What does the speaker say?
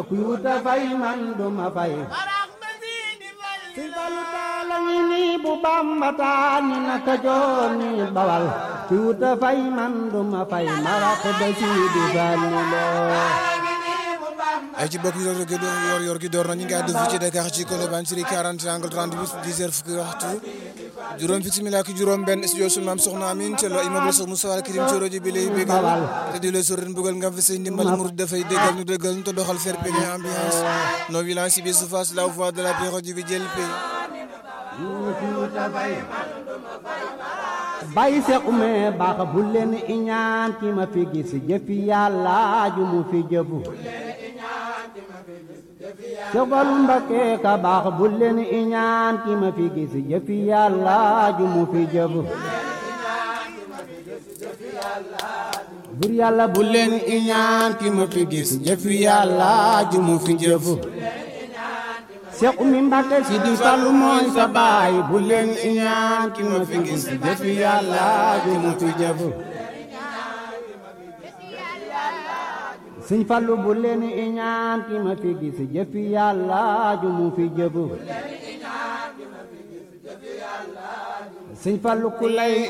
kuy wuta fay man du ma fay si falu taala ngi nii bu bamba taa ni naka joor ni bawal kuy wuta fay man du ma fay marax ba si di fàllu loo ay ci bokk yor gi yor yor gi door na ñu ngi àddu fii ci Dakar ci Colobane série 40 angle 38 10 heures fukki waxtu juróom fukki simila ak juróom benn studio sunu maam soxna Amin te lo immeuble Cheikh Moussa Al Karim ci rajo bi lay bégal te di la sorin bëggal nga fi say ndimbal murid dafay déggal ñu déggal ñu te doxal fair play ambiance non violence bi su face la voix de la paix rajo bi jël pay bay seq ume baax bu leen iñaan ki ma fi gis jëfi yàlla ju mu fi jëfu Sëbalu Mbakke ka baax bu leen iñaan ki ma fi gis jëfi yàlla ju mu fi jëfu bur yàlla bu leen iñaan ki ma fi gis jëfi yàlla ju mu fi jëfu Seex Umi Mbakke si di Fallu mooy sa baay bu leen iñaan ki ma fi gis jëfi yàlla ju mu fi jëfu Sëñ Fallu bu leen iñaan ki ma fi gis jëfi yàlla ju mu fi jëfu Sëñ Fallu ku lay